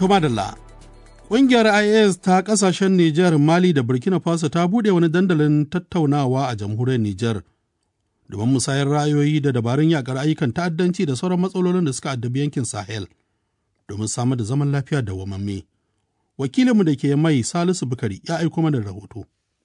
To madalla, ƙungiyar IAS ta ƙasashen Nijar, Mali da Burkina Faso ta buɗe wani dandalin tattaunawa a jamhuriyar Nijar domin musayar ra'ayoyi da dabarun yakar ayyukan ta'addanci da sauran matsalolin da suka addabi yankin Sahel domin samar da zaman lafiya da wamamme. Wakilinmu da ke mai Salisu Bukari ya aiko mana rahoto.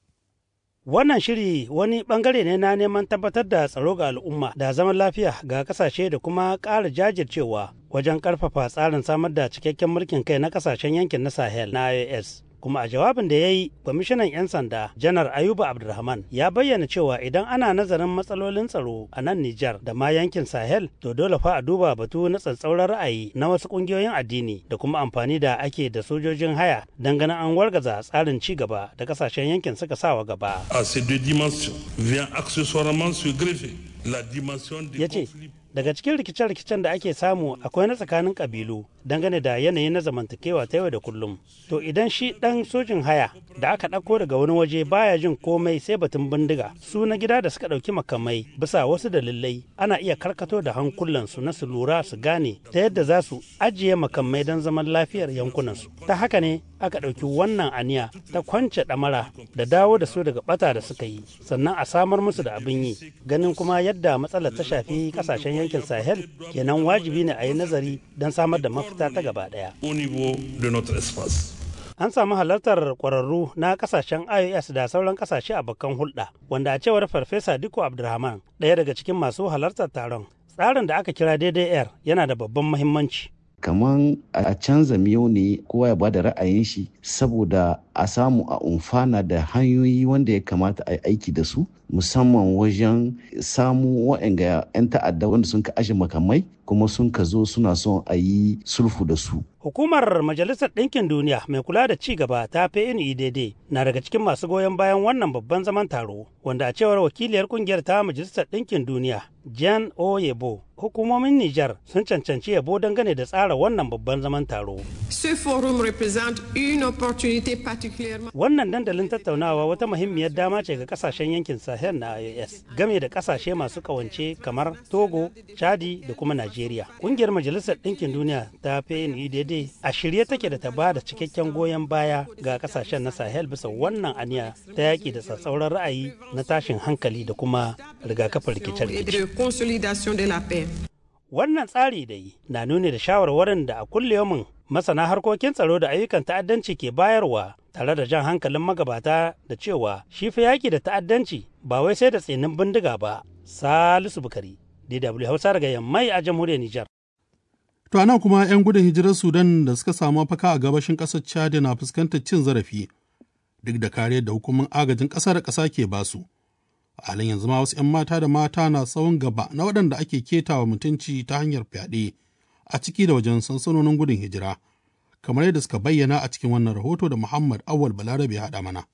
Wannan shiri wani bangare ne na neman tabbatar da tsaro ga al'umma da zaman lafiya ga kasashe da kuma ƙara jajircewa wajen ƙarfafa tsarin samar da cikakken mulkin kai na kasashen yankin na Sahel na IOS. Kuma a jawabin da ya yi, kwamishinan 'yan sanda janar Ayuba Abdulrahman ya bayyana cewa idan ana nazarin matsalolin tsaro a nan Nijar da ma yankin Sahel, to dole fa a duba batu na tsatsauran ra'ayi na wasu ƙungiyoyin addini da kuma amfani da ake da sojojin haya don ganin an wargaza tsarin ci gaba da kasashen yankin suka sawa gaba. À ces deux dimensions vient accessoirement se greffer la dimension des Ya ce, conflits daga cikin rikice-rikicen da ake samu akwai na tsakanin kabilu dangane da yanayi na zamantakewa ta yau da kullum. To idan shi ɗan sojin haya da aka ɗauko daga wani waje baya jin komai sai batun bindiga, su na gida da suka ɗauki makamai bisa wasu dalilai ana iya karkato da hankulansu na su lura su gane ta yadda za su ajiye makamai don zaman lafiyar yankunansu. Ta haka ne aka ɗauki wannan aniya ta kwance ɗamara da dawo da su daga ɓata da suka yi sannan a samar musu da abin yi ganin kuma yadda matsalar ta shafi ƙasashen yankin sahel kenan wajibi ne a yi nazari don samar da mafita ta gaba ɗaya au niveau de notre espace. an samu halartar ƙwararru na ƙasashen ios da sauran ƙasashe a bakan hulɗa wanda a cewar farfesa diko abdulrahman ɗaya daga cikin masu halartar taron tsarin da aka kira daidai yana da babban muhimmanci kaman a canza miyau ne kowa ya bada ra'ayin shi saboda a samu a umfana da hanyoyi wanda ya kamata a yi aiki da su musamman wajen samu waɗanda 'yan ta'adda wanda sun ka ashe makamai kuma sun ka zo suna son a yi sulfu da su Hukumar Majalisar Ɗinkin Duniya mai kula da ci gaba ta PNUDD na daga cikin masu goyon bayan wannan babban zaman taro, wanda a cewar wakiliyar kungiyar ta Majalisar Ɗinkin Duniya, Jan Oyebo, hukumomin Nijar sun cancanci yabo dangane da tsara wannan babban zaman taro. Ce forum représente une opportunité particulièrement Wannan dandalin tattaunawa wata muhimmiyar dama ce ga kasashen yankin Sahel na IOS, game da kasashe masu kawance kamar Togo, Chadi da kuma Najeriya. Kungiyar Majalisar Ɗinkin Duniya ta PNUDD a shirye take da ta ba da cikakken goyon baya ga kasashen na Sahel bisa wannan aniya ta yaƙi da tsatsauran ra'ayi na tashin hankali da kuma rigakafin et rikice-rikice. de consolidation de la paix. Wannan tsari da yi na nuni da shawarwarin da a kulliyomin masana harkokin tsaro da ayyukan ta'addanci ke bayarwa tare da jan hankalin magabata da cewa shi fa yaƙi da ta'addanci ba wai sai da tsinin bindiga ba. Salisu Bukari, DW Hausa daga Yammai a jamhuriyar Nijar. To ana kuma 'yan gudun hijirar Sudan da suka samu mafaka a gabashin ƙasar Chad na fuskantar cin zarafi duk da kariyar da hukumin agajin ƙasa da ƙasa ke basu. A halin yanzu ma wasu 'yan mata da mata na tsawon gaba na waɗanda ake ketawa mutunci ta hanyar fyaɗe a ciki da wajen sansanonin gudun hijira, kamar yadda suka bayyana a cikin wannan rahoto da Muhammad Awal Balarabe ya haɗa mana.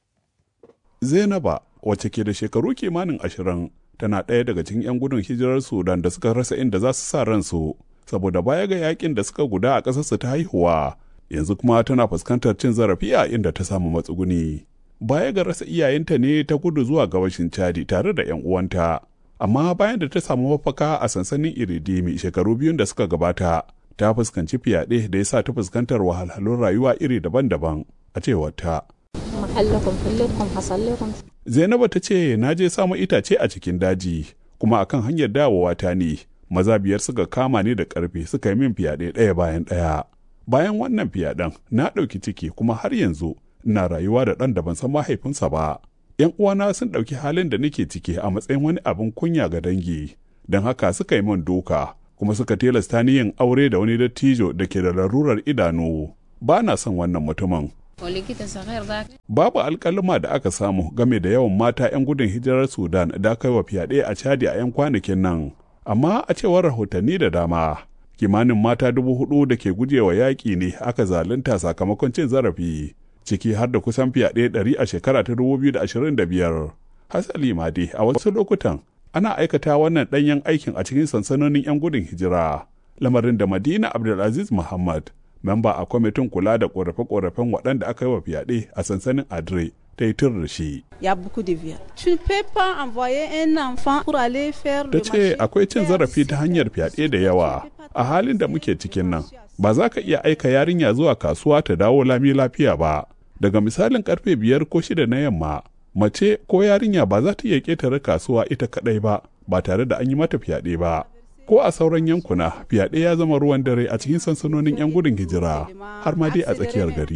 Zainaba wacce ke da shekaru kimanin ashirin tana ɗaya daga cikin 'yan gudun hijirar Sudan da suka rasa inda za su sa ransu saboda baya ga yakin da suka guda a ƙasarsu ta haihuwa yanzu kuma tana fuskantar cin zarafi a inda ta samu matsuguni. Baya ga rasa iyayenta ne ta gudu zuwa gabashin Chadi tare da 'yan uwanta. Amma bayan da ta samu mafaka a sansanin Iridimi shekaru biyun da suka gabata, ta fuskanci fyaɗe da ya sa ta fuskantar wahalhalun rayuwa iri daban-daban a cewar ta. محلكم حلتكم حصل لكم Zainabu ta ce na je samu itace a cikin daji kuma akan hanyar dawowa ta ne maza biyar suka kama ni da ƙarfe suka yi min fyaɗe ɗaya bayan ɗaya. Bayan wannan fyaɗen na ɗauki ciki kuma har yanzu ina rayuwa da ɗan da ban san mahaifinsa ba. ‘Yan uwana sun ɗauki halin da nake ciki a matsayin wani abin kunya ga dangi, don haka suka yi min doka kuma suka tilasta ni yin aure da wani dattijo da ke da larurar idanu. Ba na son wannan mutumin. ولقيت صغير ذاك Babu alkalima da aka samu game da yawan mata 'yan gudun hijirar Sudan da aka yi wa fyaɗe a Chadi a 'yan kwanakin nan. Amma a cewar rahotanni da dama, kimanin mata dubu hudu da ke gujewa yaƙi ne aka zalunta sakamakon cin zarafi, ciki har da kusan fyaɗe ɗari a shekara ta dubu biyu da ashirin da biyar. Hasali ma dai a wasu lokutan ana aikata wannan ɗanyen aikin a cikin sansanonin 'yan gudun hijira. Lamarin da Madina Abdulaziz Muhammad memba a kwamitin kula da ƙorafe-ƙorafen waɗanda aka yi wa fyaɗe a sansanin adre ta yi tur da shi. Il y a beaucoup de viols. Tu ne peux pas envoyer un enfant pour aller faire Ta le ce marché. akwai cin zarafi ta hanyar fyaɗe da yawa a halin da muke cikin nan ba za ka iya aika yarinya zuwa kasuwa ta dawo lami lafiya ba daga misalin karfe biyar ko shida na yamma mace ko yarinya ba za ta iya ƙetare kasuwa ita kaɗai ba ba tare da an yi mata fyaɗe ba ko a sauran yankuna fyaɗe ya zama ruwan dare a cikin sansanonin 'yan gudun hijira har ma dai a tsakiyar gari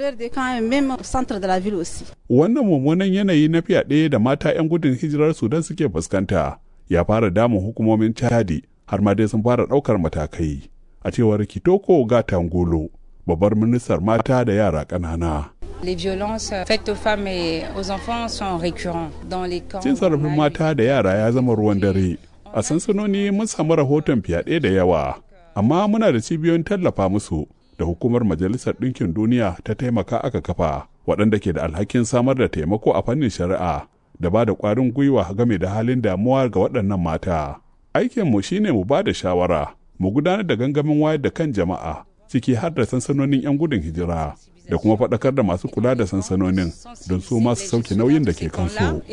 wannan mummunan yanayi na fyaɗe da mata 'yan gudun hijirar sudan suke fuskanta ya fara damun hukumomin chadi har ma dai sun fara ɗaukar matakai a cewar kitoko gatangolo babbar ministar mata da yara ƙanana Les violences faites aux femmes et aux enfants sont récurrents dans les camps. Cin zarafin mata da yara ya zama ruwan dare. A sansanoni mun samu rahoton fyaɗe da yawa, amma muna da cibiyoyin tallafa musu da hukumar Majalisar Ɗinkin Duniya ta taimaka aka kafa, waɗanda ke da alhakin samar da taimako a fannin shari'a da ba da ƙwarin gwiwa game da halin damuwa ga waɗannan mata. Aikinmu shine mu ba da shawara, mu gudanar da gangamin wayar da kan jama'a, ciki har da sansanonin 'yan gudun hijira. da kuma faɗakar da masu kula da sansanonin don su masu sauke nauyin da ke kansu.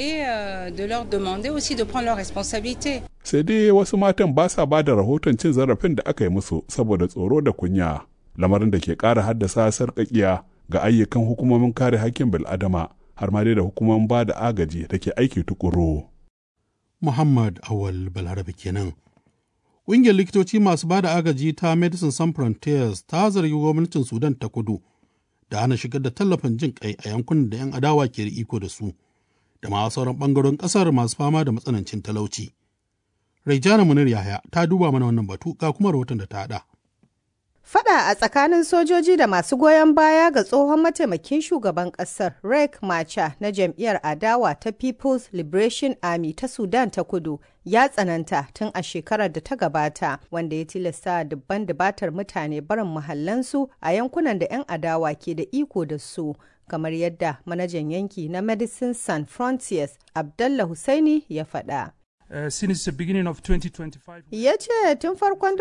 Sai dai wasu matan ba sa ba da rahoton cin zarafin da aka yi musu saboda tsoro da kunya, lamarin da ke ƙara haddasa sarƙaƙiya ga ayyukan hukumomin kare hakkin bil'adama har ma dai da hukumomin ba da agaji da ke aiki tukuru. Muhammad Awal Balarabe kenan. Ƙungiyar likitoci masu ba da agaji ta Medicine Sans Frontiers ta zargi gwamnatin Sudan ta kudu da hana shigar da tallafin jin kai a yankunan da 'yan adawa ke da iko da su da ma sauran ɓangarorin ƙasar masu fama da matsanancin talauci. Raijana Munir Yahaya ta duba mana wannan batu ga kuma rahoton da ta haɗa. Fada a tsakanin sojoji da masu goyon baya ga tsohon mataimakin shugaban kasar Riek Macha na jam'iyyar adawa ta People's Liberation Army ta Sudan ta kudu ya tsananta tun a shekarar da ta gabata wanda ya tilasta dubban dubatar mutane barin mahallansu a yankunan da 'yan adawa ke da iko da su kamar yadda manajan yanki na Medicine Sans Frontiers Abdallah Hussaini ya faɗa. Uh, since the beginning of 2025. Ya ce tun farkon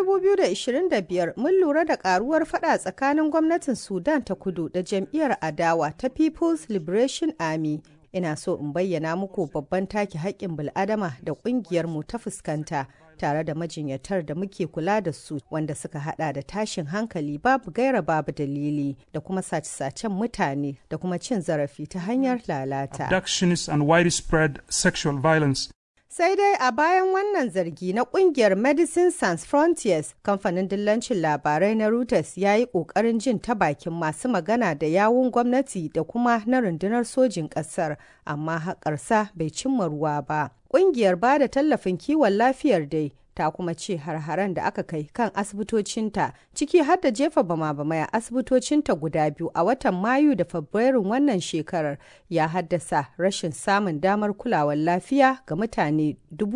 2025 mun lura da karuwar fada tsakanin gwamnatin Sudan ta kudu da jam'iyyar adawa ta People's Liberation Army. Ina so in bayyana muku babban take haƙƙin bil'adama da ƙungiyarmu ta fuskanta tare da majinyatar da muke kula da su wanda suka hada da tashin hankali babu gaira babu dalili da kuma sace-sacen mutane da kuma cin zarafi ta hanyar lalata. Abductions and widespread sexual violence. Sai dai a bayan wannan zargi na kungiyar Medicine Sans Frontiers, kamfanin dillancin labarai na Reuters ya yi ƙoƙarin jin ta bakin masu magana da yawun gwamnati da kuma na rundunar sojin ƙasar, amma haƙarsa bai cimma ruwa ba. Ƙungiyar ba da tallafin kiwon lafiyar dai ta kuma ce har-haren da aka kai kan asibitocinta ciki har da jefa bama-bamai a asibitocinta guda biyu a watan mayu da fabrairun wannan shekarar ya haddasa rashin samun damar kulawar lafiya ga mutane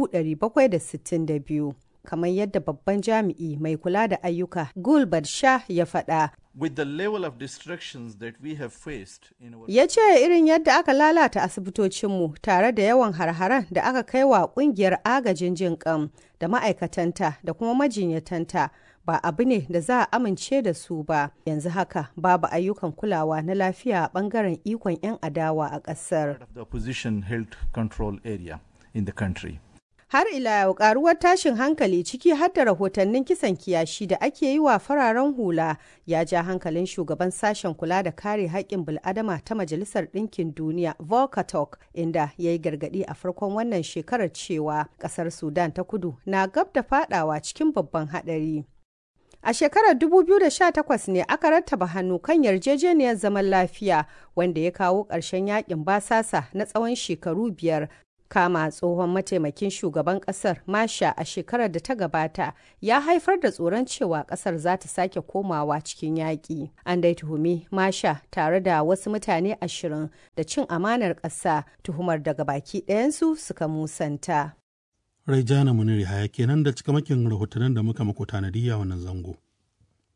762 kamar yadda babban jami'i mai kula da ayyuka gulbad shah ya faɗa with the level of destructions that we have faced in our ya ce irin yadda aka lalata asibitocinmu tare da yawan harharan da aka kai wa kungiyar agajin jin kan da ma'aikatanta da kuma majinyatanta ba abu ne da za a amince da su ba yanzu haka babu ayyukan kulawa na lafiya a bangaren ikon 'yan adawa a ƙasar the opposition held control area in the country har ila yau karuwar tashin hankali ciki har da rahotannin kisan kiyashi da ake yi wa fararen hula ya ja hankalin shugaban sashen kula da kare haƙƙin bil'adama ta majalisar ɗinkin duniya volkatok inda ya yi gargaɗi a farkon wannan shekarar cewa ƙasar sudan ta kudu na gab da fadawa cikin babban haɗari A shekarar 2018 ne aka rattaba hannu kan yarjejeniyar zaman lafiya wanda ya kawo ƙarshen yakin basasa na tsawon shekaru biyar kama tsohon mataimakin shugaban kasar masha a shekarar da ta gabata ya haifar da tsoron cewa kasar za ta sake komawa cikin yaƙi an dai tuhumi masha tare da wasu mutane ashirin da cin amanar ƙasa tuhumar daga baki ɗayansu suka musanta Raijana Muniri Haya kenan da cikamakin rahotannin da muka mako tanadi a wannan zango.